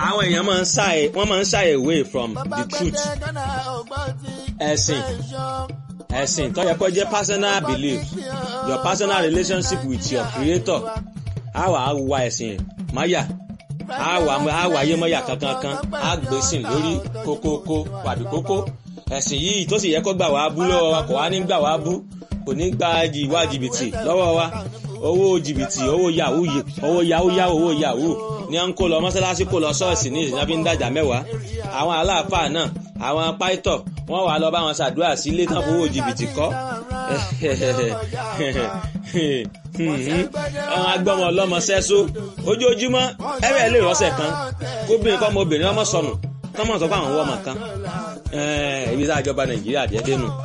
àwọn èèyàn máa ń shy wọ́n máa ń shy away from the truth ẹ̀sìn ẹ̀sìn tó yẹ kó jẹ́ personal belief your personal relationship with your creator á wà á wa ẹ̀sìn máyà á wà á wà ayé mọ́yà kankankan á gbèsìn lórí kókókó wàbí kókó ẹ̀sìn yìí tó sì yẹ kó gbà wá bú lọ́wọ́ wa kò wá ní gbà wá bú kò ní gba ìwà jìbìtì lọ́wọ́ wa owó jìbìtì owó yahoo owó yahoo yahoo owó yahoo ní à ń kó lọ mọ́sálásí kó lọ ṣọ́ọ̀ṣì ní ìsìnkú bí ń dàjà mẹ́wàá àwọn aláàfáà náà àwọn pàìtọ̀ wọ́n wà lọ bá wọn ṣàdúrà sí ilé tán fowó jìbìtì kọ́ àwọn agbọ́mọ ọlọ́mọ sẹ́só ojoojúmọ́ ẹ̀rẹ́ lè rọ́ṣẹ̀ kan kóbìnrin kọ́ ọmọbìnrin ọmọ sọnù kọ́mọ̀ sọ fún àwọn ọmọ kan ibi tá a jọba nàìjíríà díẹ̀ dénú.